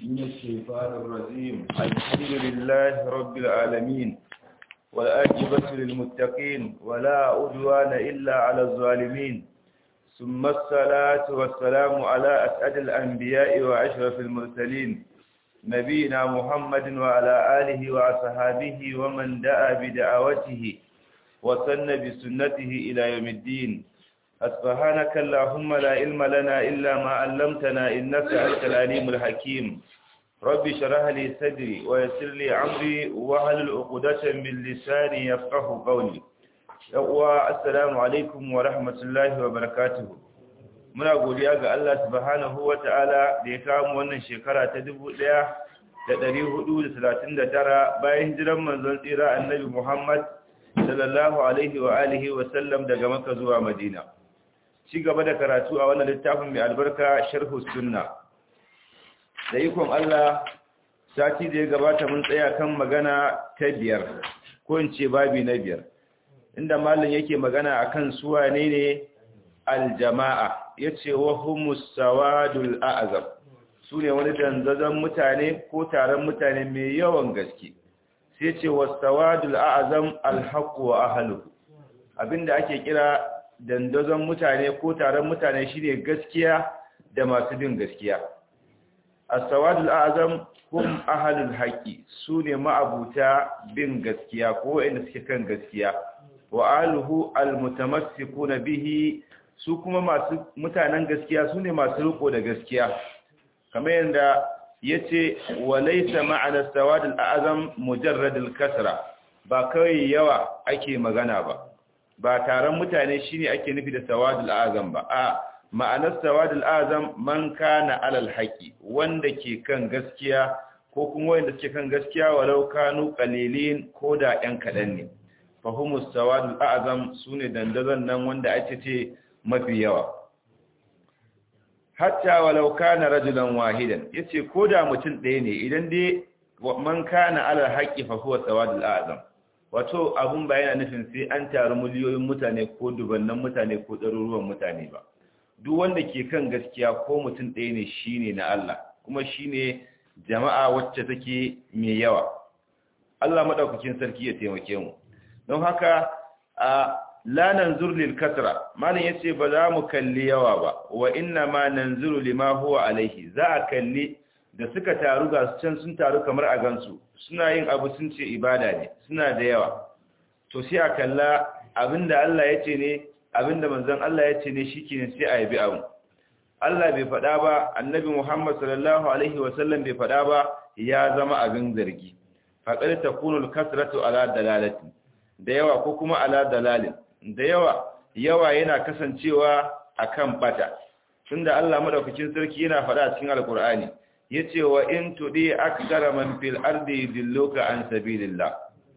من الشيطان الرجيم الحمد لله رب العالمين والآجبة للمتقين ولا أدوان إلا على الظالمين ثم الصلاة والسلام على أسعد الأنبياء وأشرف المرسلين نبينا محمد وعلى آله وأصحابه ومن دعا بدعوته وسن بسنته إلى يوم الدين سبحانك اللهم لا علم لنا إلا ما علمتنا إنك أنت العليم الحكيم ربي شرح لي صدري ويسر لي عمري واحلل عقدة من لساني يفقه قولي يقوى السلام عليكم ورحمة الله وبركاته muna godiya ga Allah subhanahu wa ta'ala da ya kawo wannan shekara ta 1439 bayan hijiran manzon tsira annabi Muhammad sallallahu alaihi wa alihi wa sallam daga Makka zuwa Madina ci gaba da karatu a wannan littafin mai albarka sharhu sunna da ikon Allah sati da ya gabata mun tsaya kan magana ta biyar ko in ce babi na biyar inda malam yake magana akan su wane ne aljama'a yace wa humus sawadul a'zam su ne wani danzazan mutane ko taron mutane mai yawan gaske sai ce was sawadul a'zam alhaq wa ahluhu abinda ake kira dandazon mutane ko taron mutane shine gaskiya da masu bin gaskiya as-sawadul a'zam hum ahlul haqqi sune ma'abuta bin gaskiya ko wanda suke kan gaskiya wa ahluhu almutamassikuna bihi su kuma masu mutanen gaskiya sune masu riko da gaskiya kamar yanda yace wa laysa ma'ana as-sawadul a'zam mujarradul kasra ba kai yawa ake magana ba ba taron mutane shine ake nufi da sawadul azam ba a ma'anar sawadul azam man kana alal haqi wanda ke kan gaskiya ko kuma wanda ke kan gaskiya walau kanu qalilin ko da ɗan kadan ne fahimus sawadul azam sune dandazon nan wanda ake ce mafi yawa hatta walau kana rajulan wahidan yace ko da mutum ɗaya ne idan dai man kana alal haqi fa huwa sawadul azam wato abun ba yana nufin sai an taru miliyoyin mutane ko dubannan mutane ko ɗaruruwan mutane ba duk wanda ke kan gaskiya ko mutum ɗaya ne shine na Allah kuma shine jama'a wacce take mai yawa Allah madaukakin sarki ya taimake mu don haka a la nanzur lil kasra malam yace ba za mu kalli yawa ba wa inna ma nanzuru lima huwa alaihi za a kalli da suka taru ga su can sun taru kamar a gansu suna yin abu sun ce ibada ne suna da yawa to sai a kalla abinda Allah ya ce ne abinda manzon Allah ya ce ne shikenan sai a yabi abu Allah bai faɗa ba annabi Muhammad sallallahu alaihi wasallam bai faɗa ba ya zama abin zargi faqad takunu al-kasratu ala dalalati da yawa ko kuma ala dalalin da yawa yawa yana kasancewa akan bata tunda Allah madaukakin sarki yana faɗa a cikin alqur'ani yace wa in tudi aktsara man fil ardi dilluka an sabilillah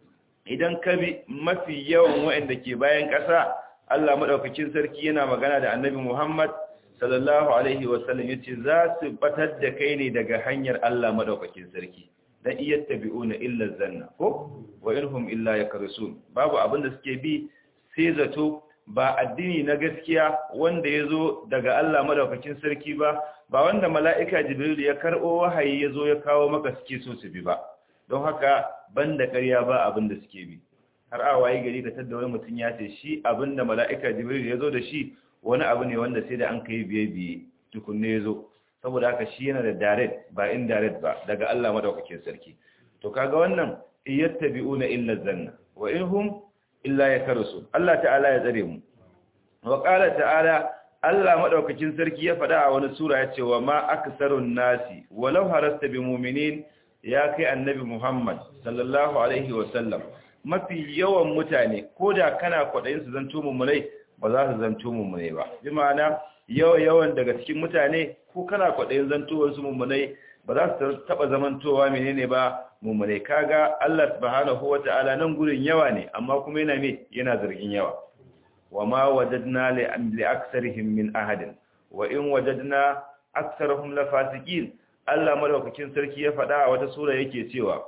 idan ka bi mafi yawan waɗanda ke bayan ƙasa Allah madaukakin sarki yana magana da Annabi Muhammad sallallahu alaihi wasallam yace za su batar da kai ne daga hanyar Allah madaukakin sarki dan iyattabi'una illa zanna ko wa inhum illa yakrusun babu abin da suke bi sai zato ba addini na gaskiya wanda ya zo daga Allah madaukakin sarki ba ba wanda mala'ika jibril ya karɓo wahayi ya zo ya kawo maka suke so su bi ba don haka banda ƙarya ba abin da suke bi har a waye gari ka tadda wani mutum ya ce shi abin da mala'ika jibril ya zo da shi wani abu ne wanda sai da an kai biye biye tukunne ya zo saboda haka shi yana da direct ba indirect ba daga Allah madaukakin sarki to kaga wannan iyattabi'una illa zanna wa inhum illa ya karasu Allah ta'ala ya tsare mu wa qala ta'ala Allah madaukakin sarki ya faɗa a wani sura ya ce wa ma aksarun nasi walau harasta bi mu'minin ya kai annabi Muhammad sallallahu alaihi wa sallam mafi yawan mutane koda kana kwadayin su zanto mummunai ba za su zanto mummunai ba bi ma'ana yawan yawan daga cikin mutane ko kana kwadayin zantowar su mummunai ba za su taba zamantowa menene ba mummune kaga Allah subhanahu wata'ala nan gurin yawa ne amma kuma yana me yana zargin yawa wama wajadna li li aksarihim min ahadin wa in wajadna aksarahum la fasiqin Allah madaukakin sarki ya faɗa a wata sura yake cewa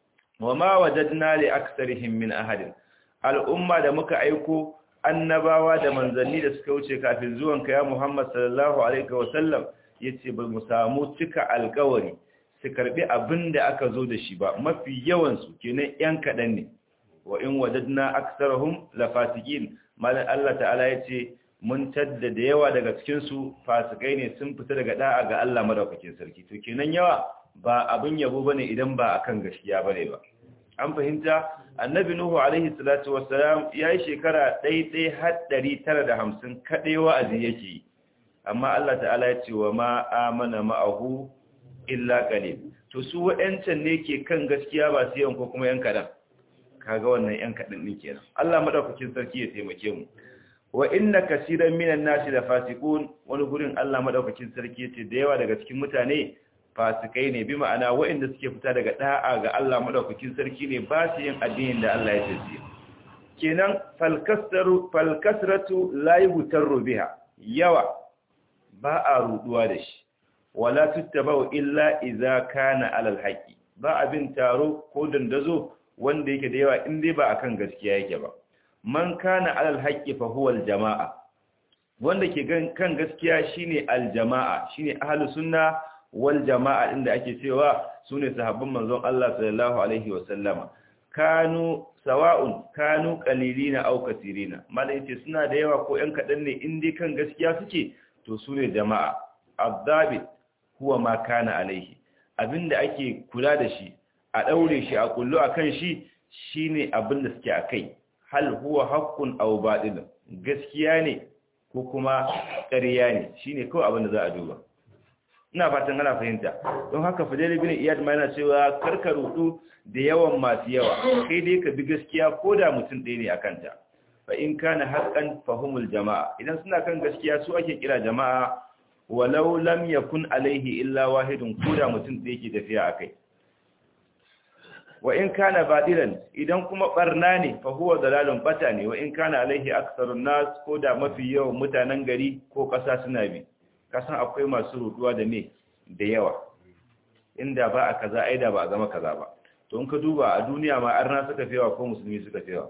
wama wajadna li aksarihim min ahadin al'umma da muka aiko annabawa da manzanni da suka wuce kafin zuwan ka ya Muhammad sallallahu alaihi wa sallam yace ba mu samu cika alƙawari su karbi abin da aka zo da shi ba mafi yawan su kenan yan kadan ne wa in wajadna aktsarahum lafasiqin malan Allah ta'ala yace mun tadda da yawa daga cikin su fasikai ne sun fita daga da'a ga Allah madaukakin sarki to kenan yawa ba abin yabo bane idan ba akan gaskiya bane ba an fahimta annabi nuhu alaihi salatu wassalam yayi shekara 1950 kadai wa'azi yake amma Allah ta'ala ya ce wa ma amana ma'ahu illa qalil to su waɗancan ne ke kan gaskiya ba su yanko kuma yan kadan kaga wannan yan kadan din kenan Allah madaukakin sarki ya taimake mu wa inna kaseeran minan nasi la fasiqun wani gurin Allah madaukakin sarki ya ce da yawa daga cikin mutane fasikai ne bi ma'ana waɗanda suke fita daga da'a ga Allah madaukakin sarki ne ba su yin addinin da Allah ya tace kenan falkasaru falkasratu la yutarru biha yawa ba a ruduwa da shi wala tuttabau illa idza kana alal haqi ba abin taro ko dandazo wanda yake da yawa in dai ba akan gaskiya yake ba man kana alal haqi fa huwa al jamaa wanda ke kan gaskiya shine al jamaa shine ahlus sunna wal jama'a inda ake cewa sune sahabban manzon Allah sallallahu alaihi wa sallama kanu sawa'un kanu qalilina aw katirina malai ce suna da yawa ko ɗan kadan ne in dai kan gaskiya suke to sune jama'a abdabi huwa ma kana alaihi abinda ake kula da shi a daure shi a kullu akan shi shine abinda suke akai hal huwa haqqun aw batil gaskiya ne ko kuma ƙarya ne shine kawai abinda za a duba ina fatan ana fahimta don haka fadil bin iyad ma yana cewa karka rudu da yawan masu yawa kai dai ka bi gaskiya ko da mutum ɗaya ne akan ta fa in kana haqqan fahumul jama'a idan suna kan gaskiya su ake kira jama'a walau lam yakun alaihi illa wahidun ko da mutum ɗaya ke tafiya akai wa in kana badilan idan kuma barna ne fa huwa dalalun bata ne wa in kana alaihi aktharun nas ko da mafi yawan mutanen gari ko ƙasa suna bi kasan akwai masu ruduwa da me da yawa inda ba a kaza aida ba a zama kaza ba to in ka duba a duniya ma arna suka fewa ko musulmi suka fewa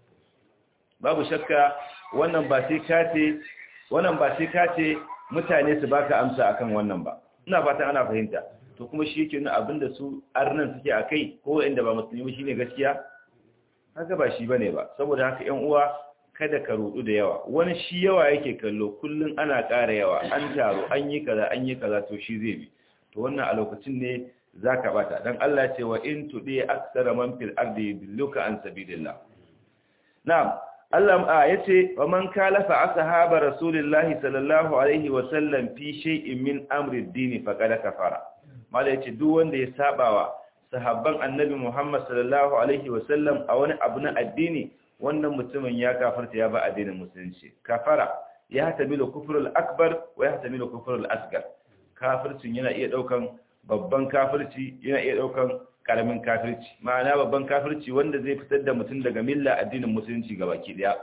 babu shakka wannan ba sai kace wannan ba sai kace mutane su baka amsa akan wannan ba ina fatan ana fahimta to kuma shi yake nuna abinda su arnan suke akai ko inda ba musulmi shine gaskiya haka ba shi bane ba saboda haka ƴan uwa kada ka rudu da yawa wani shi yawa yake kallo kullun ana ƙara yawa an taro an yi kaza an yi kaza to shi zai bi to wannan a lokacin ne zaka bata dan Allah ya ce wa in tudi aksara man fil ardi yudilluka an sabilillah na'am Allah a yace wa man kalafa ashaba rasulillahi sallallahu alaihi wa sallam fi shay'in min amri ad-din faqad kafara mala yace duk wanda ya sabawa sahabban annabi Muhammad sallallahu alaihi wa sallam a wani abu na addini wannan mutumin ya kafarta ya ba addinin musulunci kafara ya tamilu kufrul akbar wa ya tamilu kufrul asgar kafircin yana iya daukan babban kafirci yana iya daukan karamin kafirci ma'ana babban kafirci wanda zai fitar da mutum daga milla addinin musulunci gabaki daya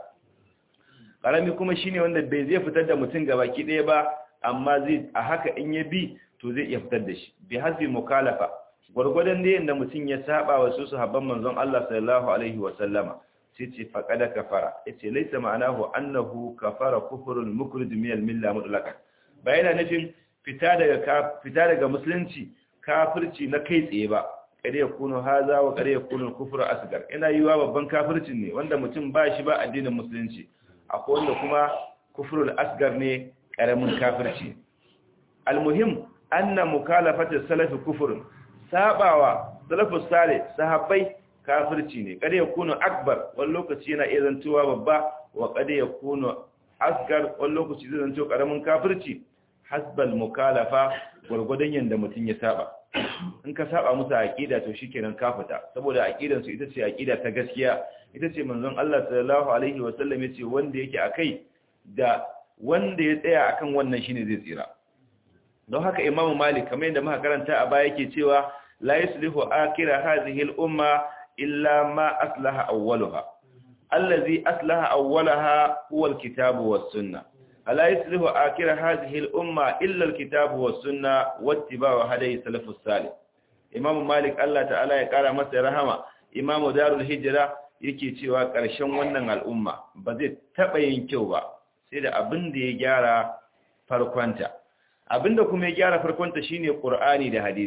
karami kuma shine wanda bai zai fitar da mutum gabaki daya ba amma zai a haka in ya bi to zai iya fitar da shi bi hasbi mukalafa gwargwadon da yanda mutum ya saba wa su sahabban manzon Allah sallallahu alaihi wa sallama sai ce faƙada kafara ya ce laisa ma'anahu annahu kafara kufurul mukrij min al-milla mutlaqan ba yana nufin fita daga fita daga musulunci kafirci na kai tsaye ba kare ya kuno haza wa kare ya kuno kufur asgar ina yiwa babban kafircin ne wanda mutum ba shi ba addinin musulunci akwai wanda kuma kufurul asgar ne karamin kafirci almuhim anna mukalafatu salafi kufurun sabawa salafus salih sahabbai kafirci ne kada ya kuno akbar wani lokaci yana iya zantowa babba wa kada ya kuno asgar wani lokaci zai zanto karamin kafirci hasbal mukalafa gwargwadon yanda mutum ya saba in ka saba musu aqida to shikenan ka fita saboda aqidan su ita ce aqida ta gaskiya ita ce manzon Allah sallallahu alaihi wa sallam yace wanda yake akai da wanda ya tsaya akan wannan shine zai tsira don haka imamu malik kamar yadda muka karanta a baya yake cewa la yuslihu akira hadhihi al-umma illa ma aslaha awwalaha allazi aslaha awwalaha huwa al-kitabu was-sunnah ala yuslihu akira hadhihi al-umma illa al-kitabu was-sunnah wattiba'u hadayi salafus salih imamu malik Allah ta'ala ya kara masa rahama imamu darul hijra yake cewa ƙarshen wannan al'umma ba zai taɓa yin kyau ba sai da abin da ya gyara farkonta abinda kuma ya gyara farkonta shine qur'ani da hadisi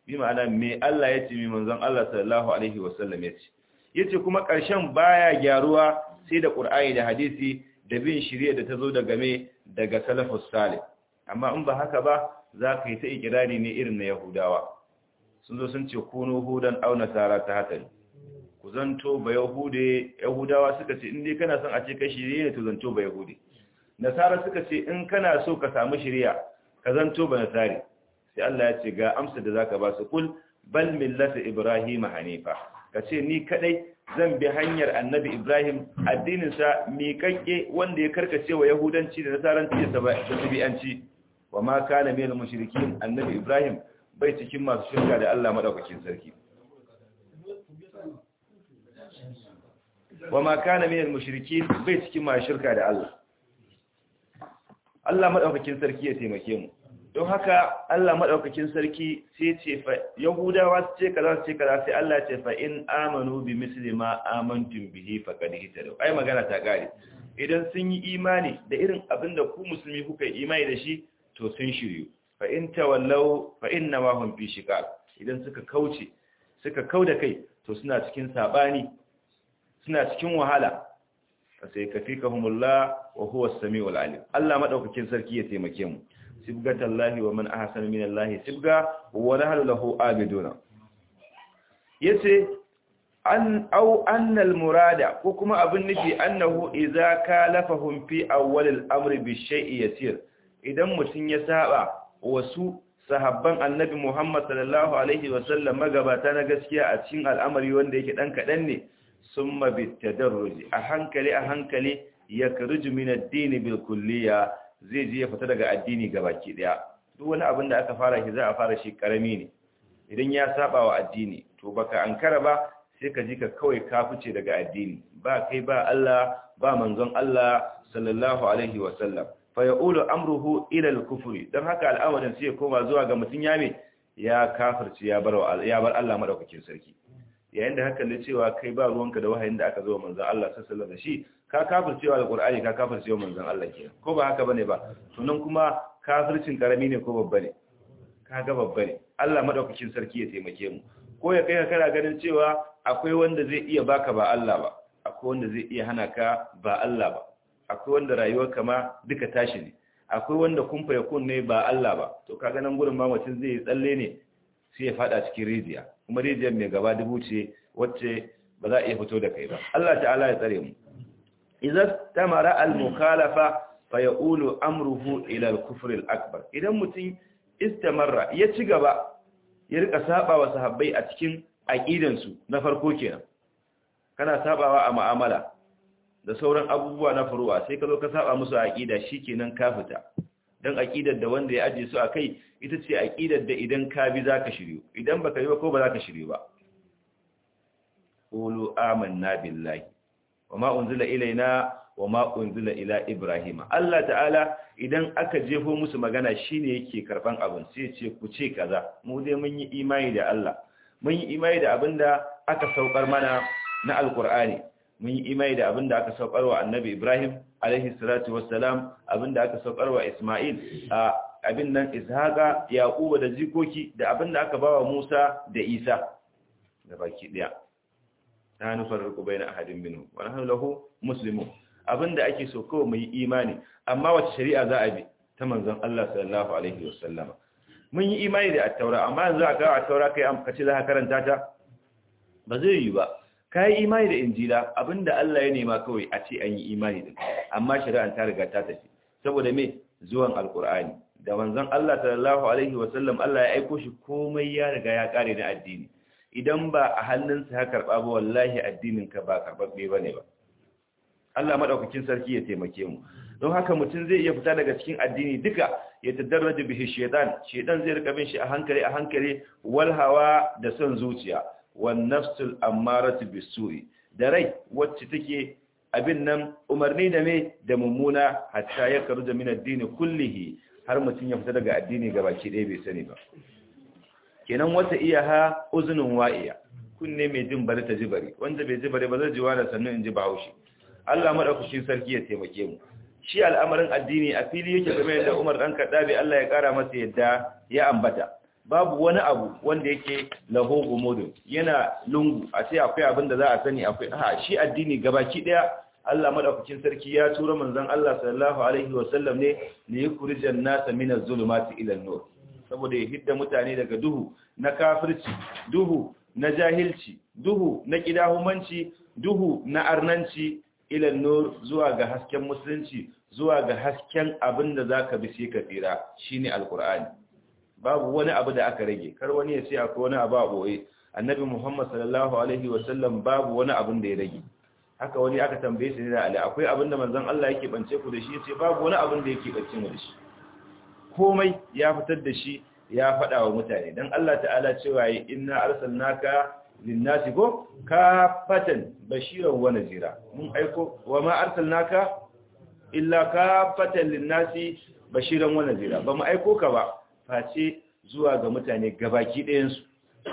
bi ma'ana me Allah ya ce mi manzon Allah sallallahu alaihi wasallam ya ce yace kuma ƙarshen baya gyaruwa sai da Qur'ani da hadisi da bin shirye da tazo daga me daga salafus salih amma in ba haka ba za ka yi ta ikirari ne irin na Yahudawa sun zo sun ce kunu hudan aw nasara ta hatari ku zanto ba yahude yahudawa suka ce in dai kana son a ce kai shirye ne to zanto ba yahude nasara suka ce in kana so ka samu shiriya ka zanto ba nasari sai Allah ya ce ga amsa da zaka ba su kul bal millata ibrahim hanifa ka ce ni kadai zan bi hanyar annabi ibrahim addinin sa miƙaƙƙe wanda ya karkace wa yahudanci da nasaranci da tabi'anci wa ma kana minal mushrikin annabi ibrahim bai cikin masu shirka da Allah madaukakin sarki wa ma kana minal mushrikin bai cikin masu shirka da Allah Allah madaukakin sarki ya taimake mu don haka Allah madaukakin sarki sai ce fa yahudawa su ce kaza su ce kaza sai Allah ce fa in amanu bi misli ma amantum bihi faqad hitadu ai magana ta kare idan sun yi imani da irin abinda ku musulmi kuka yi imani da shi to sun shiryu fa in tawallau fa inna ma hum fi shiqaq idan suka kauce suka kauda kai to suna cikin sabani suna cikin wahala sai kafikahumullah wa huwa as-sami'ul alim Allah madaukakin sarki ya taimake mu sibgatallahi wa man ahsana minallahi sibga wa nahnu lahu abiduna yace an au annal murada ko kuma abin nufi annahu idza kalafahum fi awwal al-amri bi shay'i yasir idan mutun ya saba wasu sahabban annabi Muhammad sallallahu alaihi wa sallam magabata na gaskiya a cikin al'amari wanda yake dan kadan ne summa bitadarruj a hankali a hankali yakruju min ad-din bil kulliya zai je ya fita daga addini gabaki daya duk wani abin da aka fara shi za a fara shi karami ne idan ya saba wa addini to baka ankara ba sai ka ji ka kawai ka fice daga addini ba kai ba Allah ba manzon Allah sallallahu alaihi wa sallam fa yaqulu amruhu ila al-kufri dan haka al'amarin sai ya koma zuwa ga mutun ya me ya kafirci ya bar ya bar Allah madaukakin sarki yayin da haka ne cewa kai ba ruwanka da wahayin da aka zo manzon Allah sallallahu alaihi wa shi ka kafircewa alqur'ani ka kafircewa manzon Allah kenan ko ba haka bane ba to nan kuma kafircin karami ne ko babba ne kaga babba ne Allah madaukakin sarki ya taimake mu ko ya kai ka kana ganin cewa akwai wanda zai iya baka ba Allah ba akwai wanda zai iya hana ka ba Allah ba akwai wanda rayuwar ma duka tashi ne akwai wanda kumfa ya kunne ba Allah ba to kaga nan gurin ma mutum zai tsalle ne sai ya fada cikin rijiya kuma rijiyar mai gaba dubu ce wacce ba za a iya fito da kai ba Allah ta'ala ya tsare mu idza tamara al-mukhalafa fa yaqulu amruhu ila al-kufr al-akbar idan mutum istamarra ya ci gaba ya rika saba wa sahabbai a cikin aqidansu na farko kenan kana sabawa a mu'amala da sauran abubuwa na furuwa sai ka zo ka saba musu aqida shikenan ka fita dan aqidar da wanda ya aje su akai ita ce aqidar da idan ka bi zaka shiryu idan baka yi ba ko ba zaka shiryu ba qulu amanna billahi wama unzila ilaina wama unzila ila ibrahima Allah ta'ala idan aka jefo musu magana shine yake karban abin sai ce ku ce kaza mu dai mun yi imani da Allah mun yi imani da abinda aka saukar mana na alkur'ani mun yi imani da abinda aka saukar wa annabi ibrahim alaihi salatu wassalam abinda aka saukar wa isma'il a abin nan ishaqa yaquba da jikoki da abinda aka bawa musa da isa da baki daya la nufarriqu baina ahadin minhum wa nahnu lahu muslimun abinda ake so kawai mu yi imani amma wace shari'a za a bi ta manzon Allah sallallahu alaihi wasallama mun yi imani da at-taura amma yanzu aka ga at-taura kai am kace za ka karanta ta ba zai yi ba kai imani da injila abinda Allah ya nema kawai a ce an yi imani da amma shari'an ta riga ta tafi saboda me zuwan alqur'ani da manzon Allah sallallahu alaihi wasallam Allah ya aiko shi komai ya riga ya kare na addini idan ba a hannunsa ya karba ba wallahi addinin ka ba karbabbe bane ba Allah madaukakin sarki ya taimake mu don haka mutum zai iya fita daga cikin addini duka ya tadarraja bihi shaytan shaytan zai rika bin shi a hankali a hankali wal hawa da son zuciya wan nafsul ammaratu bisu'i da rai wacce take abin nan umarni da me da mummuna hatta ya karuja min addini kullihi har mutum ya fita daga addini gabaki ɗaya bai sani ba kenan wata iya ha uzunin wa'iya kunne mai jin bari ta ji bari wanda bai ji bari ba zai ji wani sannan in ji bahaushe Allah madaukakin sarki ya taimake mu shi al'amarin addini a fili yake game da Umar dan Kaddabi Allah ya kara masa yadda ya ambata babu wani abu wanda yake laho gumudun yana lungu a ce akwai abin da za a sani akwai ha shi addini gabaki daya Allah madaukakin sarki ya tura manzon Allah sallallahu alaihi wasallam ne ne yukrijan nasa min az-zulumati ila an-nur saboda ya hidda mutane daga duhu na kafirci duhu na jahilci duhu na kidahumanci duhu na arnanci ila an-nur zuwa ga hasken musulunci zuwa ga hasken abin da zaka bi sai ka tsira shine alqur'ani babu wani abu da aka rage kar wani ya ce akwai wani abu a boye annabi Muhammad sallallahu alaihi wasallam babu wani abin da ya rage haka wani aka tambaye shi da Ali akwai abin da manzon Allah yake bance ku da shi yace babu wani abin da yake bance mu da shi komai ya fitar da shi ya faɗa wa mutane dan Allah ta'ala cewa yi inna arsalnaka linnasi ko kafatan bashiran wa nazira mun aiko wa ma arsalnaka illa kafatan linnasi bashiran wa nazira ba mu aiko ka ba face zuwa ga mutane gabaki ɗayan su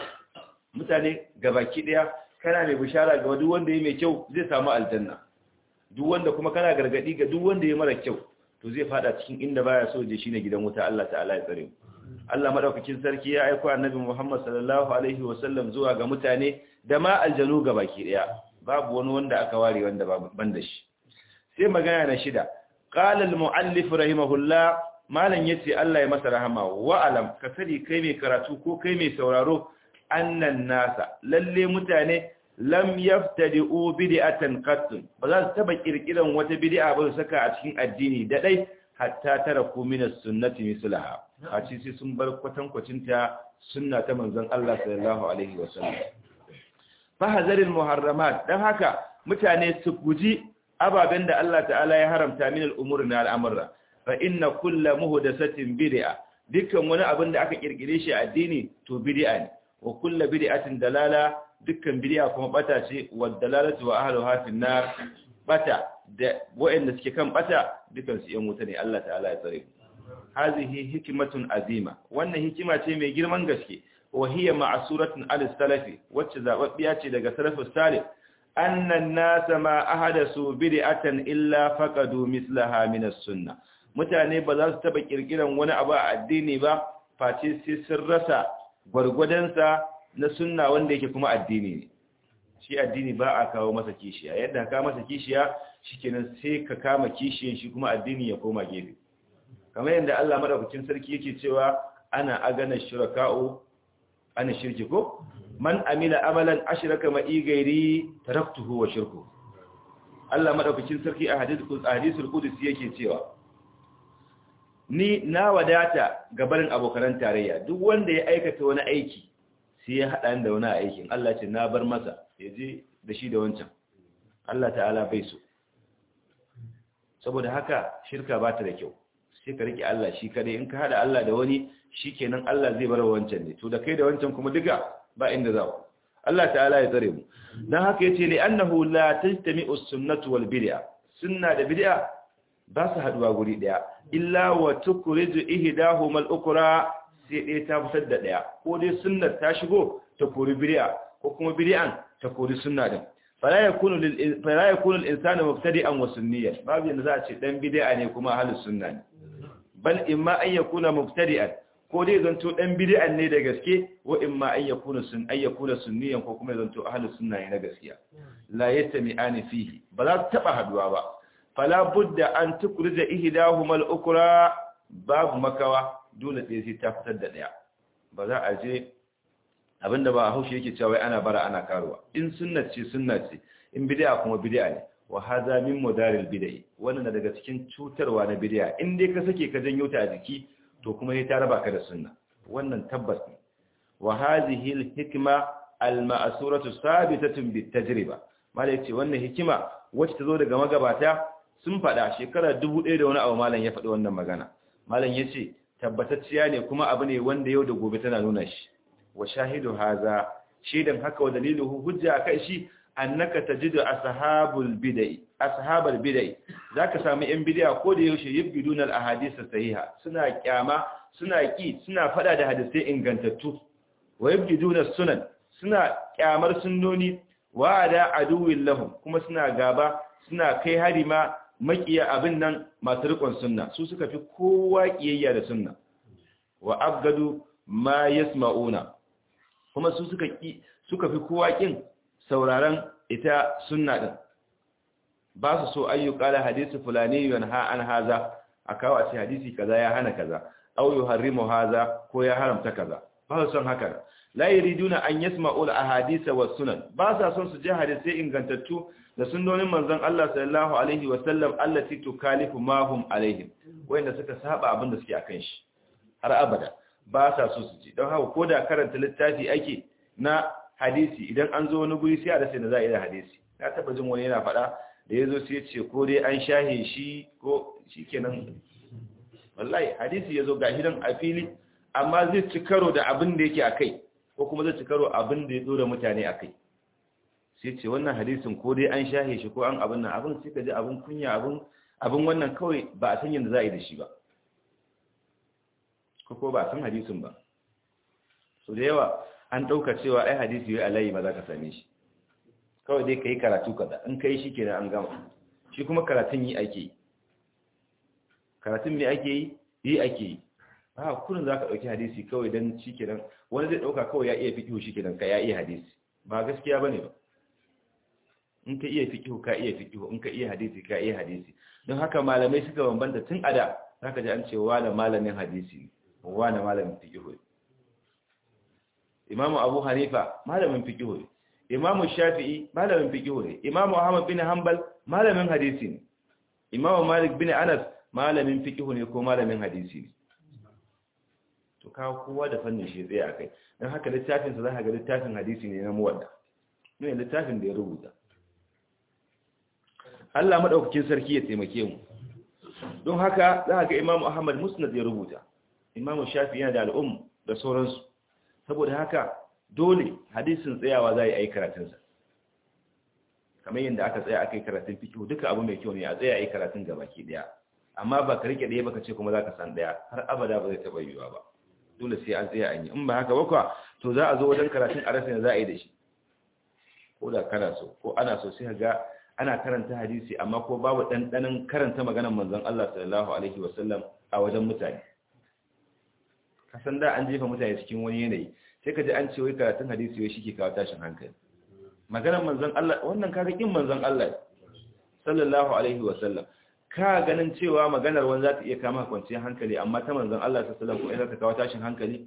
mutane gabaki ɗaya kana mai bishara ga duk wanda ya mai kyau zai samu aljanna duk wanda kuma kana gargadi ga duk wanda ya mara kyau to zai fada cikin inda baya so je shine gidan wuta Allah ta'ala ya tsare mu Allah madaukakin sarki ya aika annabi Muhammad sallallahu alaihi wasallam zuwa ga mutane da ma aljanu baki daya babu wani wanda aka ware wanda ban da shi sai magana na shida qala al muallif rahimahullah malan yace Allah ya masa rahama wa alam ka sani kai mai karatu ko kai mai sauraro annan nasa lalle mutane lam yaftadi'u bid'atan qattun ba za su taba kirkiran wata bid'a ba su saka a cikin addini da dai hatta taraku min as-sunnati mislaha a ci sai sun bar kwatankwacin ta sunna ta manzon Allah sallallahu alaihi wasallam fa hazaril muharramat dan haka mutane su guji ababen da Allah ta'ala ya haramta min al-umuri na al'amura fa inna kullu muhdathatin bid'a dukkan wani abin da aka kirkire shi a addini to bid'a ne wa kullu bid'atin dalala dukkan bid'a kuma bata ce wa dalalatu wa ahluha fi nar bata da wa'anda suke kan bata dukkan su yan wuta ne Allah ta'ala ya tsare hazihi hikmatun azima wannan hikima ce mai girman gaske wa hiya ma'suratun al-salafi wacce zababbiya ce daga salafus salih annan nasa ma ahadasu bid'atan illa faqadu mislaha min as-sunnah mutane ba za su taba kirkiran wani abu a addini ba face sai sun rasa gwargwadonsa na sunna wanda yake kuma addini ne shi addini ba a kawo masa kishiya yadda ka masa kishiya shikenan sai ka kama kishiyan shi kuma addini ya koma gefe kamar yadda Allah madaukakin sarki yake cewa ana agana shuraka'u ana shirki ko man amila amalan ashraka ma igairi taraktuhu wa shirku Allah madaukakin sarki a hadithul hadisul qudsi yake cewa ni na wadata ga barin abokan tarayya duk wanda ya aikata wani aiki sai ya haɗa da wani aikin Allah ce na bar masa ya je da shi da wancan Allah ta'ala bai so saboda haka shirka ba ta da kyau sai ka rike Allah shi kadai in ka haɗa Allah da wani shikenan Allah zai bar wancan ne to da kai da wancan kuma duka ba inda za ku Allah ta'ala ya tsare mu dan haka yace li annahu la tajtami'u as-sunnatu wal bid'a sunna da bid'a ba su haduwa guri daya illa wa tukriju ihdahuma al-ukra sai ɗaya ta fitar da ɗaya ko dai sunnar ta shigo ta kori bid'a ko kuma bid'an ta kori sunna din fala yakunu lil fala yakunu al-insanu mubtadi'an wa sunniyan babu yanda za a ce dan bid'a ne kuma ahlus sunna ne bal imma an yakuna mubtadi'an ko dai zanto dan bid'an ne da gaske wa imma an yakuna sun ay yakuna sunniyan ko kuma zanto ahlus sunna ne na gaskiya la yastami'ani fihi ba za su taba haduwa ba fala budda an tukrija ihdahuma al-ukra babu makawa dole ɗaya sai ta fitar da ɗaya ba za a je abinda ba haushi yake cewa wai ana bara ana karuwa in sunna ce sunna ce in bid'a kuma bid'a ne wa hadha min mudaril bid'i wannan na daga cikin cutarwa na bid'a in dai ka sake ka janyo ta a jiki to kuma sai ta raba ka da sunna wannan tabbas ne wa hadhihi al hikma al ma'suratu sabitatun bit tajriba malai ce wannan hikima wacce ta zo daga magabata sun faɗa shekara dubu ɗaya da wani abu malam ya faɗi wannan magana malam ya ce tabbatacciya ne kuma abu ne wanda yau da gobe tana nuna shi wa shahidu haza shaidan haka wa daliluhu hujja akai shi annaka tajidu ashabul bid'ah ashabul bid'ah zaka samu yan bid'a ko da yaushe yibiduna al ahadith sahiha suna kyama suna ki suna fada da hadisai ingantattu wa yibiduna sunan suna kyamar sunnoni wa da aduwwin lahum kuma suna gaba suna kai hari ma makiya abin nan masu rikon sunna su suka fi kowa kiyayya da sunna wa abgadu ma yasma'una kuma su suka ki suka fi kowa kin sauraron ita sunna din ba su so ayyuka da hadisi fulani yanha an haza akawa ce hadisi kaza ya hana kaza aw yuharrimu haza ko ya haramta kaza ba su son haka la yuriduna an yasma'u al-ahadith was sunan ba sa son su je hadisi ingantattu da sunnonin manzon Allah sallallahu alaihi wa sallam allati tukalifu ma hum alaihim wanda suka saba abin da suke akan shi har abada ba sa so su ji don haka koda karanta littafi ake na hadisi idan an zo wani guri sai a rasa da za a yi da hadisi na taba jin wani yana faɗa da ya zo sai ya ce ko dai an shahe shi ko shi kenan wallahi hadisi ya zo ga hidan a fili amma zai ci karo da abin da yake a kai ko kuma zai ci karo abin da ya zo da mutane a kai sai ce wannan hadisin ko dai an shahe shi ko an abin nan abin sai ka ji abin kunya abin abin wannan kawai ba a san yadda za a yi da shi ba ko ko ba a san hadisin ba so da yawa an ɗauka cewa ai hadisi wai alayi ba za ka same shi kawai dai ka yi karatu kaza in ka yi shi kenan an gama shi kuma karatun yi ake yi karatun me ake yi yi ake yi a kurin za ka ɗauki hadisi kawai don shi kenan wani zai ɗauka kawai ya iya fiƙihu shi kenan ka ya iya hadisi ba gaskiya ba ne ba in ka iya fiƙihu ka iya fiƙihu in ka iya hadisi ka iya hadisi don haka malamai suka bambanta tun a da za ka ji an ce wane malamin hadisi ne wane malamin fiƙihu ne imamu abu hanifa malamin fiƙihu ne imamu shafi'i malamin fiƙihu ne imamu ahmad bin hanbal malamin hadisi ne imamu malik bin anas malamin fiƙihu ne ko malamin hadisi ne to kawo kowa da fannin shi tsaye a kai don haka littafinsa za ka ga littafin hadisi ne na muwadda ne littafin da ya rubuta Allah maɗaukakin sarki ya taimake mu don haka za ga imamu ahmad musnad ya rubuta imamu shafi yana da al'um da sauransu saboda haka dole hadisin tsayawa za a yi karatunsa kamar yadda aka tsaya aka yi karatun fikihu duka abu mai kyau ne a tsaya a yi karatun gabaki daya amma ba ka rike ɗaya baka ce kuma za ka san ɗaya har abada ba zai taɓa yiwuwa ba dole sai an tsaya an yi in ba haka bakwa to za a zo wajen karatun a rasa za a yi da shi ko da kana so ko ana so sai ga ana karanta hadisi amma ko babu ɗanɗanin karanta maganar manzon Allah sallallahu alaihi wasallam a wajen mutane kasan da an jefa mutane cikin wani yanayi sai ka ji an ce wai karatun hadisi wai shike kawo tashin hankali maganar manzon Allah wannan kaga kin manzon Allah sallallahu alaihi wasallam ka ganin cewa maganar wani za ta iya kama kwanciyar hankali amma ta manzon Allah sallallahu alaihi wasallam ko ta kawo tashin hankali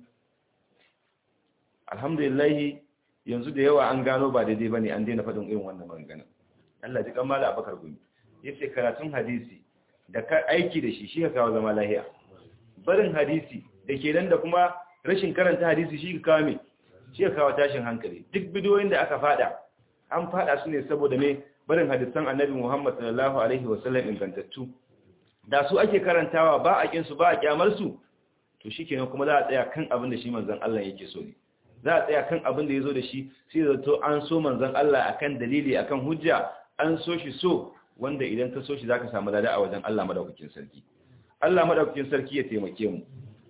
alhamdulillah yanzu da yawa an gano ba daidai bane an daina faɗin irin wannan magana Allah ji kamala Abubakar gumi yace karatun hadisi da ka aiki da shi shi ka kawo zama lahiya barin hadisi da ke nan da kuma rashin karanta hadisi shi ka kawo me shi ka kawo tashin hankali duk bidiyoyin da aka fada an fada su ne saboda me barin hadisan Annabi Muhammad sallallahu alaihi wasallam ingantattu da su ake karantawa ba a kin su ba a kyamar su to shikenan kuma za a tsaya kan abin da shi manzon Allah yake so ne za a tsaya kan abin da ya zo da shi sai zato an so manzan Allah akan dalili akan hujja an so shi so wanda idan ka so shi zaka samu lada a wajen Allah madaukakin sarki Allah madaukakin sarki ya taimake mu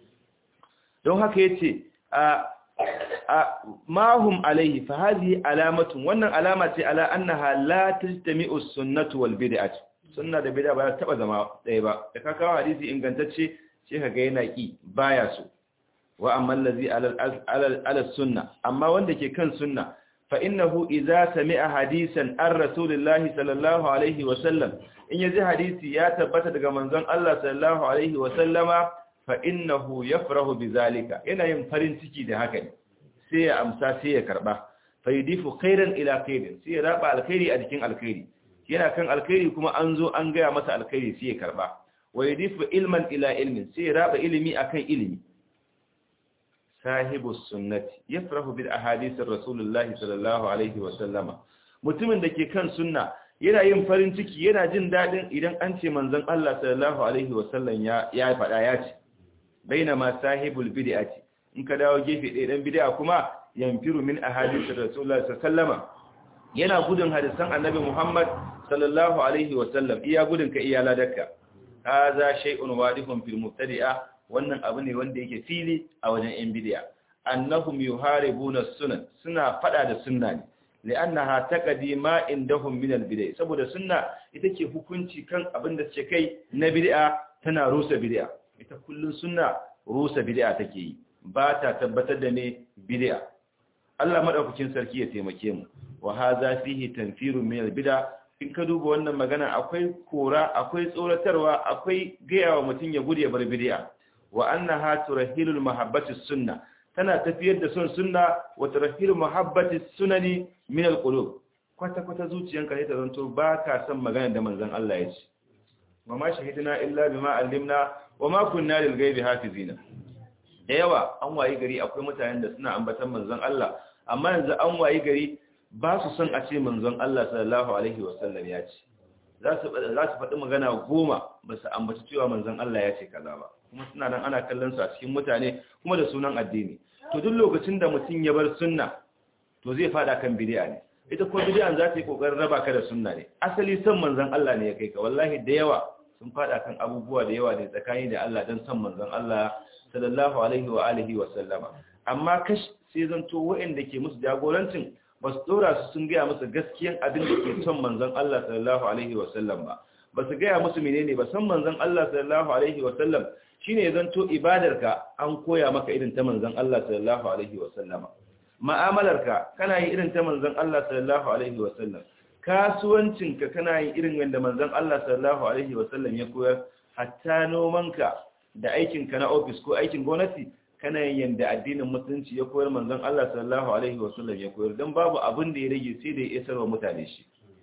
don haka yace a a mahum alaihi fa hadhihi alamatun wannan alama ce ala annaha la tajtami'u sunnatu wal bid'ah sunna da bid'a ba ta taba zama ɗaya ba da ka kawo hadisi ingantacce sai ka ga yana ki baya so wa amma allazi ala sunna amma wanda ke kan sunna fa innahu idza sami'a hadisan an rasulillahi sallallahu alaihi wa sallam in yaji hadisi ya tabbata daga manzon Allah sallallahu alaihi wa sallama fa innahu yafrahu bizalika yana yin farin ciki da haka ne sai ya amsa sai ya karba fa yudifu khairan ila khairin sai ya raba alkhairi a cikin alkhairi yana kan alkhairi kuma an zo an gaya masa alkhairi sai ya karba wa yudifu ilman ila ilmin sai ya raba ilimi akan ilimi sahibu sunnati yafrahu bil ahadith rasulullahi sallallahu alaihi wa sallama mutumin da ke kan sunna yana yin farin ciki yana jin dadin idan an ce manzon Allah sallallahu alaihi wa sallam ya ya fada ya ce bainama sahibul bid'ati in ka dawo gefe ɗaya dan bid'a kuma yanfiru min ahadith rasulullahi sallallahu alaihi wa sallama yana gudun hadisan annabi Muhammad sallallahu alaihi wa sallam iya gudun ka iya ladakka hadha shay'un wadihun fil mubtadi'a wannan abu ne wanda yake fili a wajen yan bidiya annahum yuharibuna sunan suna fada da sunna ne li'annaha taqdi ma indahum min al-bid'ah saboda sunna ita ke hukunci kan abin da suke kai na bid'a tana rusa bid'a ita kullun sunna rusa bid'a take yi ba ta tabbatar da ne bid'a Allah madaukakin sarki ya taimake mu wa hadha fihi tanfirun min al-bid'a in ka duba wannan magana akwai kora akwai tsoratarwa akwai gayawa mutum ya gudu ya bar bid'a wa annaha turahilul mahabbati sunna tana tafiyar da son sunna wa turahilul mahabbati sunani min al-qulub kwata kwata zuciyanka ne ta zanto ba ka san magana da manzon Allah ya ce wa ma shahidna illa bima allimna wa ma kunna lil ghaibi hafizina da yawa an wayi gari akwai mutanen da suna ambatan manzon Allah amma yanzu an wayi gari ba su son a ce manzon Allah sallallahu alaihi wasallam ya ce za su faɗi magana goma ba su ambaci cewa manzon Allah ya ce kaza ba kuma suna nan ana kallon su a cikin mutane kuma da sunan addini to duk lokacin da mutum ya bar sunna to zai fada kan bid'a ne ita ko bid'an za ta yi kokarin raba ka da sunna ne asali son manzon Allah ne ya kai ka wallahi da yawa sun fada kan abubuwa da yawa ne tsakani da Allah dan son manzon Allah sallallahu alaihi wa alihi wa sallama amma kash sai zanto waɗanda ke musu jagorancin ba su dora su sun gaya musu gaskiyan abin da ke son manzon Allah sallallahu alaihi wa sallam ba ba su gaya musu menene ba san manzon Allah sallallahu alaihi wa sallam shine zanto ibadarka an koya maka irin ta manzon Allah sallallahu alaihi wa sallama mu'amalarka kana yi irin ta manzon Allah sallallahu alaihi wa sallam kasuwancinka kana yi irin wanda manzon Allah sallallahu alaihi wa sallam ya koyar hatta nomanka da aikinka na ofis ko aikin gwamnati kana yin yanda addinin musulunci ya koyar manzon Allah sallallahu alaihi wasallam ya koyar dan babu abin da ya rage sai da ya isar wa mutane shi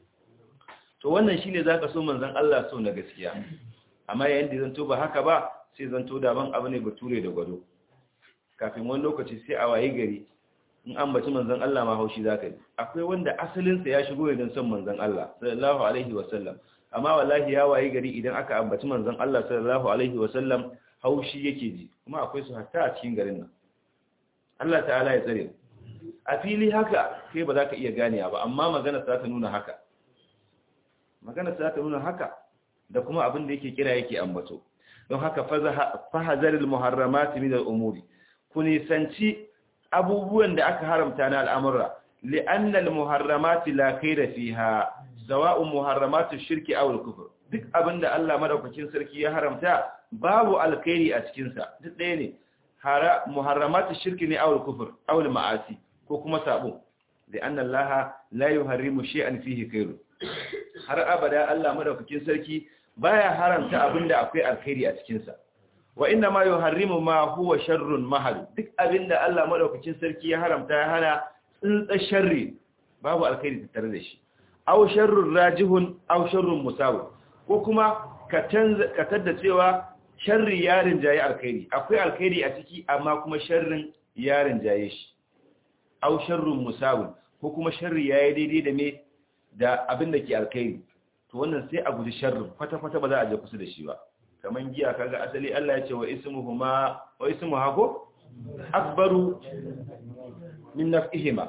to wannan shine zaka so manzon Allah so na gaskiya amma yayin da zanto ba haka ba sai zanto daban abu ne bature da gwado kafin wani lokaci sai a waye gari in an baci manzon Allah ma haushi zaka ji akwai wanda asalin sa ya shigo ne don son manzon Allah sallallahu alaihi wasallam amma wallahi ya waye gari idan aka ambaci manzon Allah sallallahu alaihi wasallam haushi yake ji kuma akwai su hatta a cikin garin nan Allah ta'ala ya tsare a fili haka kai ba za ka iya gane ba amma magana za ta nuna haka magana za ta nuna haka da kuma abin da yake kira yake ambato don haka fahazaril muharramati min al-umuri ku nisanci abubuwan da aka haramta na al'amura li'anna al-muharramati la khayra fiha sawa'un muharramatu shirki aw al-kufr duk abinda Allah madaukakin sarki ya haramta babu alkhairi a cikin sa duk ɗaya ne hara muharramatu shirki ne aw al-kufr aw al-ma'asi ko kuma sabo li'anna Allah la yuharrimu shay'an fihi khairu har abada Allah madaukakin sarki baya haramta abinda akwai alkhairi a cikin sa wa inna ma yuharrimu ma huwa sharrun mahal duk abinda Allah madaukakin sarki ya haramta ya hana tsintsar sharri babu alkhairi tattare da shi aw sharrun rajihun aw sharrun musawi ko kuma ka canza ka tadda cewa sharri yarin jaye alkhairi akwai alkhairi a ciki amma kuma sharrin yarin jaye shi aw sharrun musawi ko kuma sharri yayi daidai da me da abin da ke alkhairi to wannan sai a guji sharrin kwata kwata ba za a je kusa da shi ba kaman giya kaga asali Allah ya ce wa ismuhuma wa ismuha ko akbaru min nafihima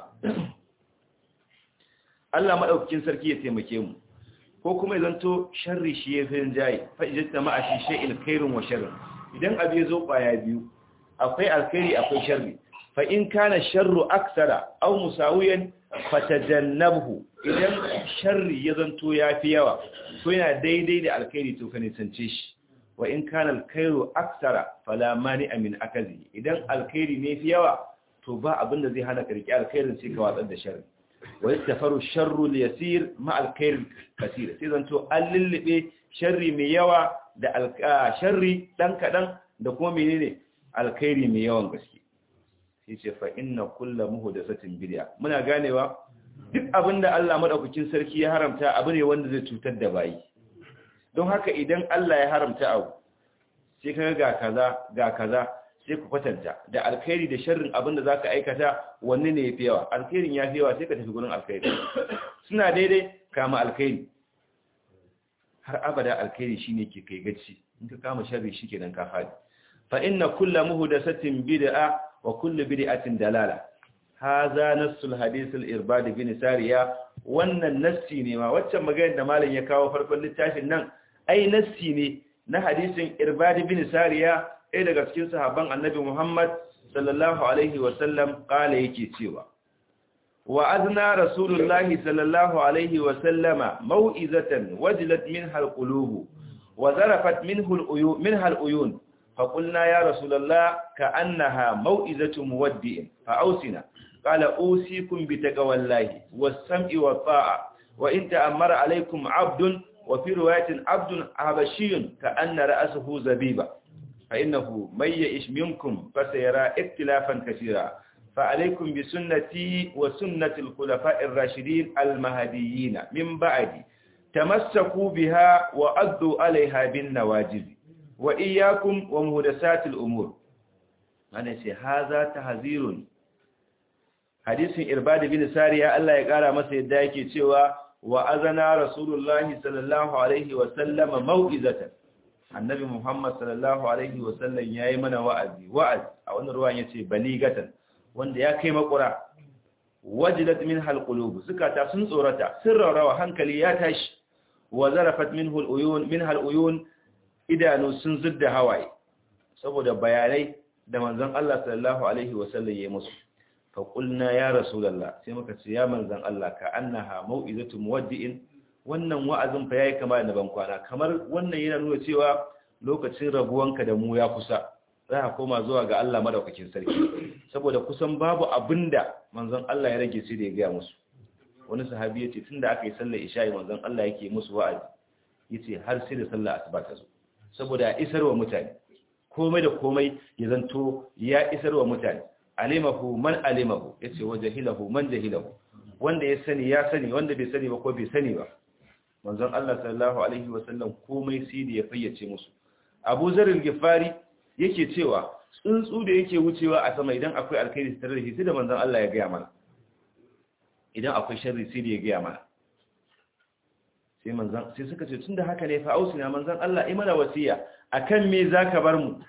Allah madaukakin sarki ya taimake mu ko kuma ya zanto sharri shi ya fi jayi fa ijta ma fi shay'in khairun wa sharrun idan abu ya zo kwaya biyu akwai alkhairi akwai sharri fa in kana sharru aksara aw musawiyan fatajannabhu idan sharri ya zanto yafi yawa to yana daidai da alkhairi to ka nisance shi wa in kana alkhairu aksara fala mani min akazi idan alkhairi ne fi yawa to ba abin da zai hana ka riƙe alkhairin sai ka watsar da sharri wa yastafaru sharru yasir ma alkhair kaseer sai zanto an lullube sharri mai yawa da sharri dan kadan da kuma menene alkhairi mai yawan gaske sai ce fa inna kullu muhdathatin bid'a muna ganewa duk abinda Allah madaukakin sarki ya haramta abu ne wanda zai cutar da bayi don haka idan Allah ya haramta abu sai kaga ga kaza ga kaza sai ku kwatanta da alkhairi da sharrin abinda zaka aikata wanne ne yafi yawa alkhairin yafi yawa sai ka tafi gurin alkhairi suna daidai kama alkhairi har abada alkhairi shine ke kai gaci in ka kama sharri shikenan ka fadi fa inna kullu muhdathatin bid'a wa kullu bid'atin dalala hadha nassul hadith al-irbad bin sariya wannan nassi ne ma waccan maganar da malam ya kawo farkon littafin nan ai nassi ne na hadisin irbad bin sariya ɗaya daga cikin sahabban annabi Muhammad sallallahu alaihi wa sallam kala yake cewa wa azna rasulullahi sallallahu alaihi wa sallama mau'izatan wajilat minha alqulub wa zarafat minhu aluyun minha aluyun فقلنا يا رسول الله كأنها موئزة مودئ فأوسنا قال أوصيكم بتقوى الله والسمع والطاعة وإن تأمر عليكم عبد وفي رواية عبد حبشي كأن رأسه زبيبة فإنه من يئش منكم فسيرى اختلافا كثيرا فعليكم بسنتي وسنة الخلفاء الراشدين المهديين من بعدي تمسكوا بها وأدوا عليها بالنواجذ وإياكم ومهدسات الأمور أنا سي هذا تحذير حديث إرباد بن سارية الله يقال مسا يدايك سوى وأذنا رسول الله صلى الله عليه وسلم موئزة النبي محمد صلى الله عليه وسلم يا من وعدي وعد أو أن رواية يتي بليغة wanda ya kai makura wajilat min halqulub zukata sun tsorata sirrawa hankali ya tashi wa zarafat minhu aluyun min haluyun idanu sun zudda hawaye saboda bayanai da manzon Allah sallallahu alaihi wasallam ya musu fa qulna ya rasulullah sai muka ce ya manzon Allah ka annaha mau'izatu muwaddi'in wannan wa'azin fa yayi kama da ban kwana kamar wannan yana nuna cewa lokacin rabuwanka da mu ya kusa za a koma zuwa ga Allah madaukakin sarki saboda kusan babu abinda manzon Allah ya rage sai da ya gaya musu wani sahabi yace tunda aka yi sallar isha'i manzon Allah yake musu wa'azi yace har sai da sallar asuba ta zo saboda ya isarwa mutane komai da komai ya zanto ya isarwa mutane alimahu man alimahu yace wa jahilahu man jahilahu wanda ya sani ya sani wanda bai sani ba ko bai sani ba manzon Allah sallallahu alaihi wasallam komai sai da ya fayyace musu Abu Zar al-Ghifari yake cewa tsuntsu da yake wucewa a sama idan akwai alkhairi tare da shi sai da manzon Allah ya gaya mana idan akwai sharri sai da ya gaya mana sai manzon sai suka ce tunda haka ne fa ausina manzon Allah ai mana wasiya akan me zaka bar mu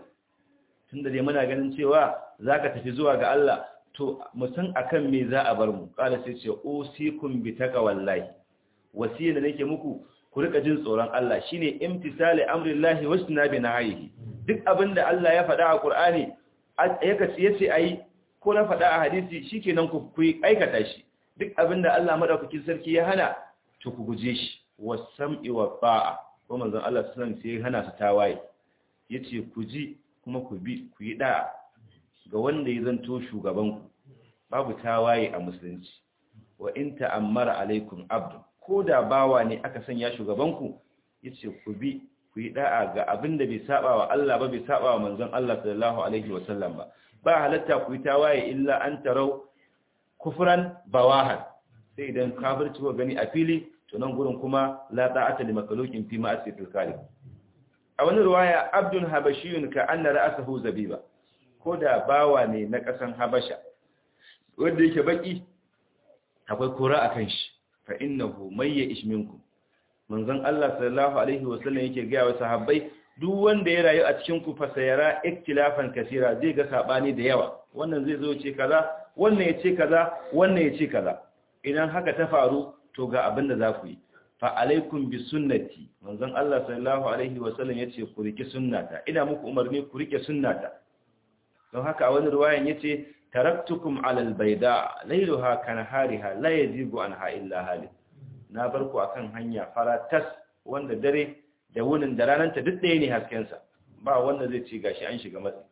tunda dai muna ganin cewa zaka tafi zuwa ga Allah to mu san akan me za a bar mu kala sai ce usikum bi taqwallahi wasiya da nake muku ku rika jin tsoron Allah shine imtisali amrillahi wasnabi nahyihi duk abinda Allah ya faɗa a Qur'ani yaka yace ayi ko na faɗa a hadisi shikenan ku ku aikata shi duk abinda Allah madaukakin sarki ya hana to ku guje shi wasam'i wa ta'a ko manzon Allah sallallahu alaihi wasallam sai hana su tawaye yace ku ji kuma ku bi ku yi da'a ga wanda ya zanto shugaban ku babu tawaye a musulunci wa in ta'ammara alaikum abdu ko da bawa ne aka sanya shugabanku ya ce ku bi ku yi da'a ga abin da bai saba wa Allah ba bai saba wa manzon Allah sallallahu alaihi wasallam ba ba halatta ku yi tawaye illa an tarau kufran bawahan sai idan kafirci ko gani a fili to nan gurin kuma la ta'ata li makhluqin fi ma'asiyatil khaliq a wani riwaya abdun habashiyun ka anna ra'sahu zabiba ko da bawa ne na kasan habasha wanda yake baki akwai kora akan shi fa innahu may ya'ish minkum manzon Allah sallallahu alaihi wasallam yake ga wa sahabbai duk wanda ya rayu a cikin ku fa sayara iktilafan kaseera zai ga sabani da yawa wannan zai zo ce kaza wannan ya ce kaza wannan ya ce kaza idan haka ta faru to ga abin da za ku yi fa alaikum bi sunnati manzon Allah sallallahu alaihi wasallam yace ku rike sunnata ina muku umarni ku rike sunnata don haka a wani riwayan yace taraktukum ala albayda laylaha kanahariha la yazigu anha illa halik na bar ku akan hanya faratas wanda dare da wunin da rananta duk ɗaya ne hasken sa ba wanda zai ce gashi an shiga matsi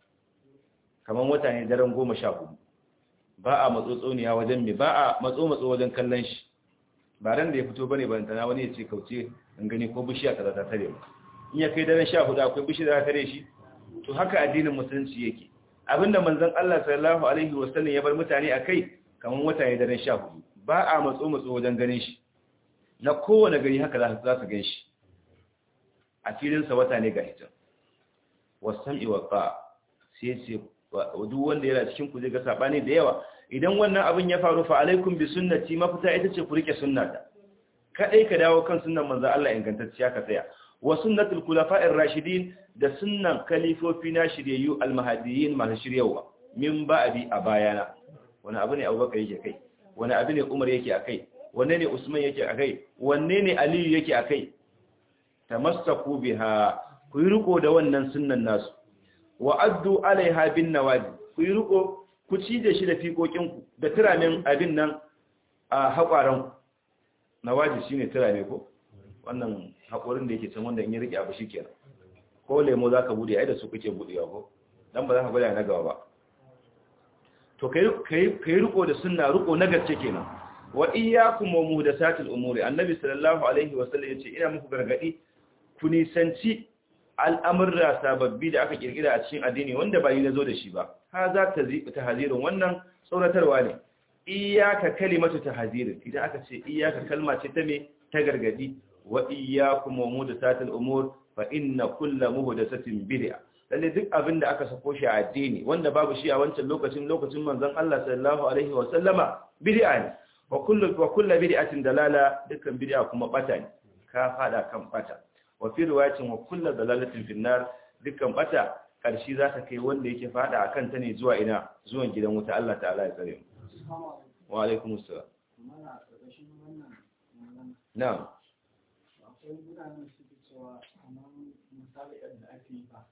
kaman wata ne daren 14 ba a matsotsoniya wajen me ba a matso matso wajen kallon shi ba ran da ya fito bane ban tana wani ya ce kauce in gani ko bishiya kaza ta tare mu in ya kai daren 14 akwai bishiya ta tare shi to haka addinin musulunci yake abinda manzon Allah sallallahu alaihi wasallam ya bar mutane akai kaman wata ne daren 14 ba a matso matso wajen ganin shi na kowane gari haka za su gan shi a filin sa wata ne ga ita wasam'i wa qa sai ce duk wanda yana cikin ku zai ga sabani da yawa idan wannan abin ya faru fa alaikum bi sunnati mafita ita ce ku rike sunnata kadai ka dawo kan sunnan manzon Allah ingantacciya ka tsaya wa sunnatul khulafa'ir rashidin da sunnan kalifofi na shiryayyu almahdiyin masu shiryawa min ba'di a bayana wani abu ne Abubakar yake kai wani abu ne Umar yake akai wanne ne Usman yake akai wanne ne Aliyu yake akai tamassaku biha ku yi riko da wannan sunnan nasu wa addu alaiha bin nawadi ku yi riko ku ci da shi da fiƙoƙinku da turamin abin nan a haƙwaran nawadi shine turame ko wannan haƙorin da yake can wanda in yi rike abu shikenan ko lemo za ka bude ai da su kuke budewa ko dan ba za ka gwada na gaba ba to kai kai riko da sunna riko na gaske kenan wa iyyakum wa muhdathatil umuri annabi sallallahu alaihi wasallam yace ina muku gargadi ku nisanci al'amurra sababbi da aka kirkira a cikin addini wanda ba yi na zo da shi ba ha za ta ta hazirin wannan tsoratarwa ne iyaka kalimatu ta hazirin idan aka ce iyaka kalma ce ta me ta gargadi wa iyyakum wa muhdathatil umur fa inna kulla muhdathatin bid'a lalle duk abin da aka sako shi a addini wanda babu shi a wancan lokacin lokacin manzon Allah sallallahu alaihi wa sallama bid'a ne wa kullu wa kullu bid'atin dalala dukkan bid'a kuma bata ne ka fada kan bata wa fi riwayatin wa kullu dalalatin fin nar dukkan bata karshi za ta kai wanda yake fada akan ta ne zuwa ina zuwan gidan wuta Allah ta'ala ya tsare mu wa alaikum assalam na'am akwai gudanar su cewa kamar misali yadda ake yi ba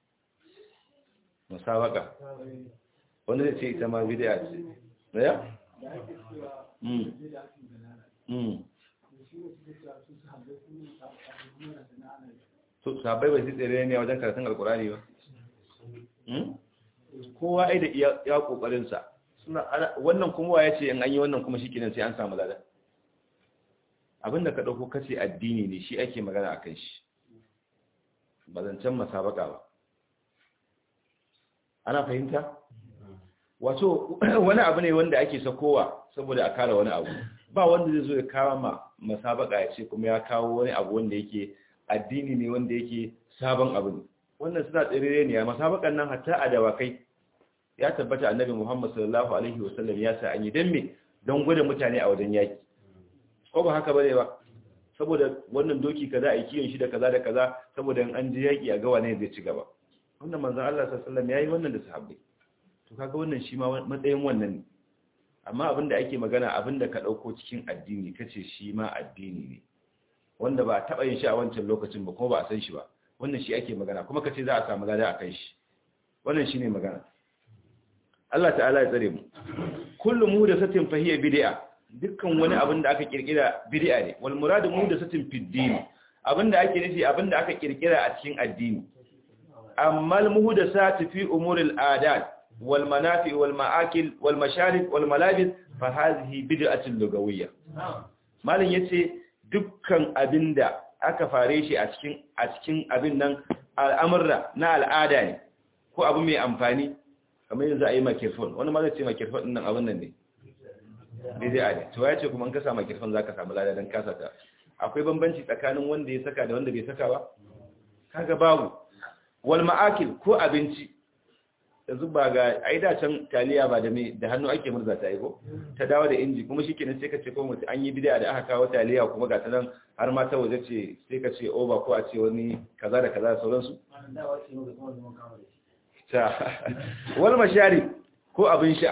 musabaka wanda zai ce ita ma bid'a ce ya da ake cewa mm bida ake dalala mm da shi ne suke cewa su su habbai sun yi abu kuma da sana'a ana yi to sahabbai bai tsere ne wajen karatun alkurani ba Hmm? kowa ai da iya ya kokarin sa suna ana- wannan kuma wa yace in an yi wannan kuma shikenan sai an samu lada abinda ka dauko kace addini ne shi ake magana akan shi ba zancen masabaka ba ana fahimta wato wani abu ne wanda ake sakowa saboda a kare wani abu ba wanda zai zo ya kawo ma masabaka ya ce kuma ya kawo wani abu wanda yake addini ne wanda yake sabon abu ne wannan suna tsirire ne a masabakan nan hatta a dawakai ya tabbata annabi Muhammad sallallahu alaihi wasallam ya sa an yi dan me don gwada mutane a wajen yaki ko ba haka bane ba saboda wannan doki kaza a kiyon shi da kaza da kaza saboda in an je yaki a ga wane zai ci gaba wannan manzon Allah sallallahu alaihi wasallam yayi wannan da sahabbai to kaga wannan shi ma matsayin wannan ne amma abinda ake magana abinda ka dauko cikin addini kace shi ma addini ne wanda ba a taba yin shi a wancan lokacin ba kuma ba a san shi ba wannan shi ake magana kuma kace za a samu lada a kan shi wannan shine magana Allah ta'ala ya tsare mu kullu muhdathatin fa hiya bid'a dukkan wani abin da aka kirkira bid'a ne wal muradu muhdathatin fid din abinda ake nufi abinda aka kirkira a cikin addini amma al muhdathatu fi umuril adat wal manafi wal ma'akil wal masharib wal malabis fa hadhihi bid'atun lugawiyya malam yace dukkan abinda aka fare shi a cikin a cikin abin nan al'amurra na al'ada ne ko abu mai amfani kamar yanzu a yi makirfon wani ma zai ce makirfon ɗin nan abin nan ne daidai a ne to ya ce kuma an kasa makirfon za ka samu lada don kasa ta akwai bambanci tsakanin wanda ya saka da wanda bai saka ba kaga babu wal ma'akil ko abinci yanzu ba ga ai da can taliya ba da me da hannu ake murza ta ko ta dawo da inji kuma shikenan sai ka ce ko mutum an yi bid'a da aka kawo taliya kuma ga ta nan har ma ta waje ce sai ka ce over ko a ce wani kaza da kaza da sauransu ta wal mashari ko abin sha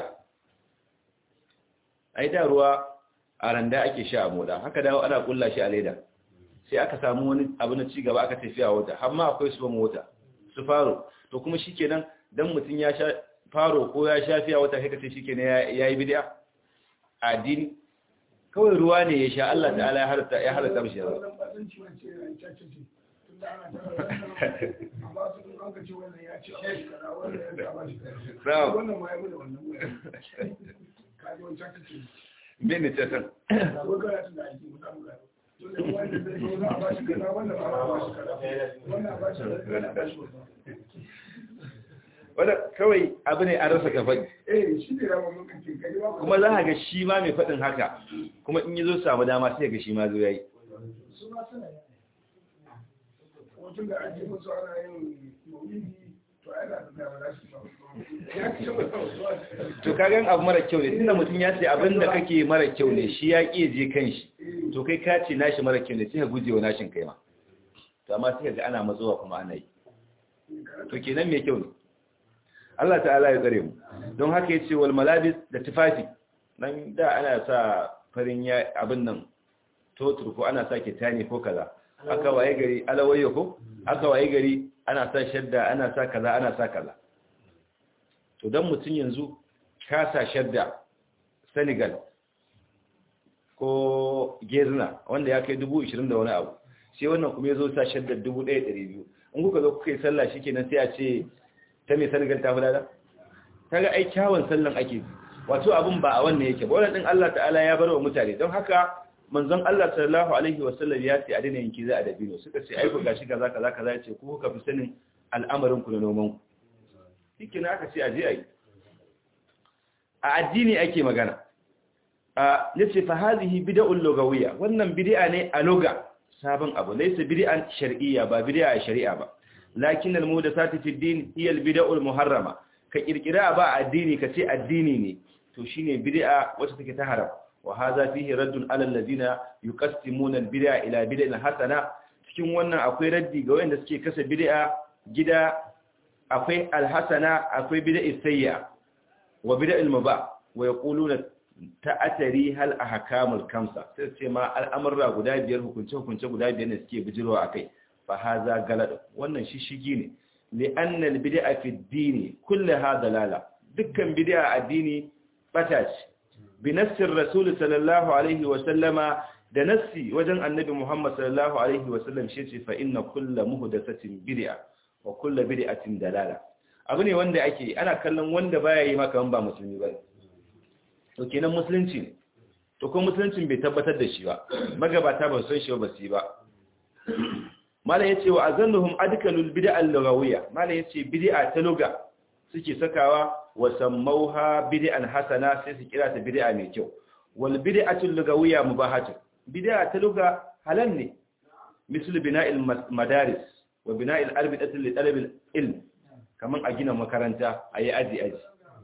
ai da ruwa a randa ake sha a moda haka dawo ana kulla shi a leda sai aka samu wani abu na ci gaba aka tafiya wata har ma akwai su mota su faro to kuma shikenan dan mutum ya sha faro ko ya sha fiya wata sai ka ce shikenan yayi bid'a a addini kawai ruwa ne ya sha Allah ta'ala ya halatta ya halatta mishi yawa wannan batanci wance ya cace ce tun da ana tara amma su kun an ka ce wannan ya ce a bashi kaza wannan ya ce a bashi kaza Bravo. wannan ma ya bude wannan wurin kaji wancan kace mene ce san da wai karatu da ake mu samu gado tun da wanda zai zo za a bashi kaza wannan ba a bashi kaza wannan a bashi kaza wannan a bashi kaza wanda kawai abu ne an rasa kafai eh shi ne rama mun kace kaji ba kuma za a ga shi ma mai faɗin haka kuma in yi zo samu dama sai ga shi ma zo ya yi su ma suna yi wajen da ake musu ana yin maulidi to ai da da ba za su ba ya ce ba su to kagan abu mara kyau ne tunda mutum ya ce abin da kake mara kyau ne shi ya ƙi je kan shi to kai ka ce nashi mara kyau ne sai ka guje wa nashin kai ma to amma sai ka ga ana matsowa kuma ana yi to kenan mai kyau ne Allah ta'ala ya tsare mu don haka yace wal malabis da tufafi nan da ana sa farin ya abin nan totur ko ana sa kitani ko kaza aka waye gari alawayyo ko aka waye gari ana sa shadda ana sa kaza ana sa kaza to dan mutun yanzu ka sa shadda Senegal ko Gezna wanda ya kai 20 da wani abu sai wannan kuma yazo sa shadda 1200 in kuka zo kuka yi sallah shikenan sai a ce ta mai Senegal ta fulada kaga ai kyawun sallan ake wato abun ba a wannan yake ba wannan din Allah ta'ala ya bar wa mutane don haka manzon Allah sallallahu alaihi wasallam ya ce a dina yanki za a dabino suka ce ai ku gashi kaza kaza kaza ya ce ku kuka fi sanin al'amarin ku na noman ku shikenan aka ce a je ayi a addini ake magana a yace fa hadhihi bid'ul lugawiyya wannan bid'a ne a lugha sabon abu laysa bid'an shar'iyya ba bid'a shari'a ba lakin al muhdathatu fi din hiya al bid'ul muharrama ka kirkira ba addini ka ce addini ne to shine bid'a wacce take ta haram wa hadha fihi raddun ala alladhina yuqassimuna al bid'a ila bid'in hasana cikin wannan akwai raddi ga wanda suke kasa bid'a gida akwai al hasana akwai bid'a sayya wa bid'a al mubah wa yaquluna ta'atari hal ahkamul kamsa sai ce ma al'amurra guda biyar hukunce hukunce guda biyar ne suke bijirwa akai fa haza galad wannan shishigi ne li anna al bid'a fi ad-din kullaha dalala dukkan bid'a addini bata ce bi nassir rasul sallallahu alaihi wa sallama da nassi wajen annabi muhammad sallallahu alaihi wa sallam shi ce fa inna kullu muhdathatin bid'a wa kullu bid'atin dalala abu ne wanda ake ana kallon wanda baya yi maka ba musulmi ba to kenan musulunci ne to kuma musuluncin bai tabbatar da shi ba magabata ba san shi ba su yi ba malam yace wa azannuhum adkalul bid'a al-lughawiyya malam yace bid'a ta lugha suke sakawa wa sammauha bid'an hasana sai su kira ta bid'a mai kyau wal bid'atu lughawiyya mubahatu bid'a ta lugha halal ne misal bina'il madaris wa bina'il arbitati li talab al-ilm kaman a gina makaranta ayi aji aji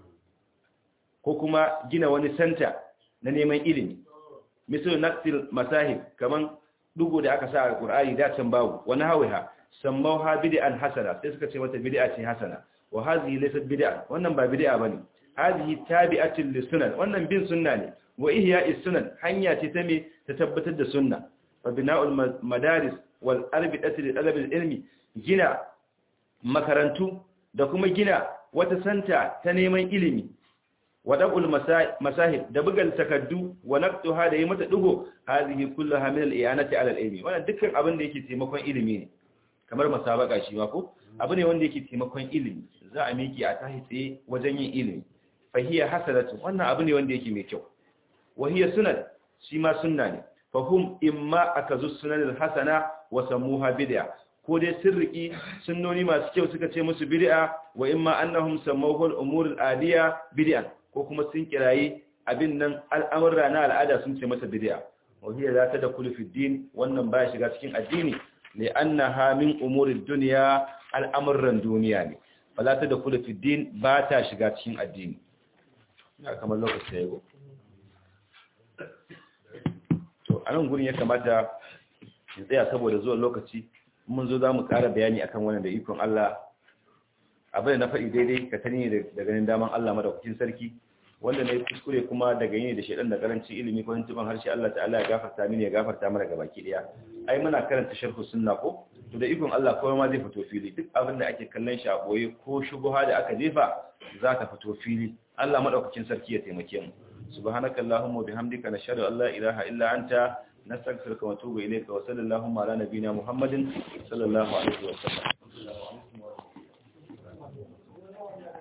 ko kuma gina wani santa na neman ilimi misal naqtil masahib kaman dugo da aka sa a Qur'ani da can babu wani hawiha sammauha bid'an hasana sai suka ce mata bid'a ce hasana wa hadhihi laysat bid'a wannan ba bid'a bane hadhihi tabi'atun lisunan wannan bin sunna ne wa ihya'is sunan hanya ce ta me ta tabbatar da sunna fa bina'ul madaris wal arbitati li talab ilmi gina makarantu da kuma gina wata santa ta neman ilimi wadabul masahib da bugal takaddu wa naqtuha da yi mata dugo hazihi kulluha min al-i'anati ala al-ilmi wannan dukkan abin da yake taimakon ilimi ne kamar masabaka shi ma ko abu ne wanda yake taimakon ilimi za a miki a tahi tsaye wajen yin ilimi fa hiya hasanatu wannan abu ne wanda yake mai kyau wa hiya sunan shi ma sunna ne fa hum imma akazu sunan al-hasana wa samuha bid'a ko dai sirriki sunnoni masu kyau suka ce musu bid'a wa imma annahum samawhu al-umur al-adiya bid'an ko kuma sun kirayi abin nan al'amurra na al'ada sun ce masa bid'a wahiya za ta da fi din wannan baya shiga cikin addini li annaha min umurid dunya al'amuran duniya ne fala ta da fi din ba ta shiga cikin addini ya kamar lokaci ya go to anan gurin ya kamata in tsaya saboda zuwan lokaci mun zo za mu ƙara bayani akan wannan da ikon Allah abin da na faɗi daidai ka tani da ganin daman Allah madaukakin sarki wanda na yi kuskure kuma daga yin da shaidan da karanci ilimi ko hintuban harshe Allah ta'ala ya gafarta mini ya gafarta mana ga baki daya ai muna karanta sharhu sunna ko to da ikon Allah kowa ma zai fito fili duk abin da ake kallon shi a boye ko shubuha da aka jefa za ta fito fili Allah madaukakin sarki ya taimake mu subhanakallahumma wa bihamdika nashhadu an la ilaha illa anta nastaghfiruka wa natubu ilayka wa sallallahu ala nabiyyina muhammadin sallallahu alaihi wa sallam